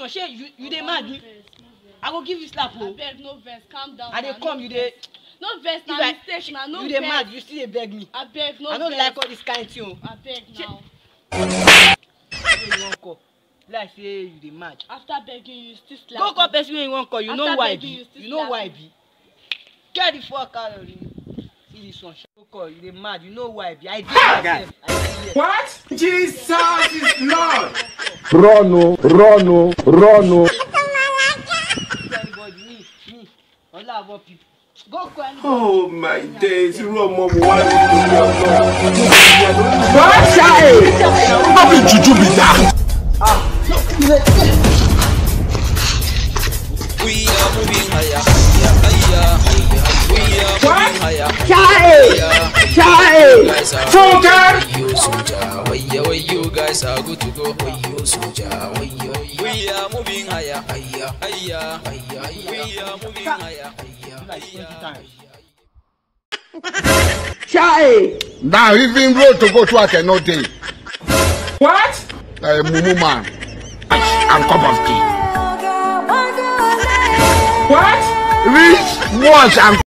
shey you you dey mad me i go give you slap o abeg no vex calm down i dey na, come no you dey no vex na if I- mistake na no you vex dey mad you still dey beg me abeg no i no vex like all this kind thing o abeg now wey you wan call like say you dey mad after begging you still slap go call me. person wey you wan call you know After who i begging, be you still you know slap who i me. be get the fuck out of here see this one go call you dey mad you know who i be i dey myself i dey here. What? Jesus is Lord. Run o, run o, run o. If anybody me me olabo people go call anybody. Oh my days, irú ọmọ wo wá ní ìlú ọlọ́run? What child? How be juju be that? We are moving higher, higher, higher, higher. We are moving higher. Child, child. Guys are Funke! you soldier. Why you, why you guys are good to go? Why you soldier? Why you, we are moving higher, higher, higher, higher. We are moving higher, higher, like twenty higher. times. Child. Now even road to go to I cannot take. What? Uh, mumu man. And cup of tea. What? Rich once and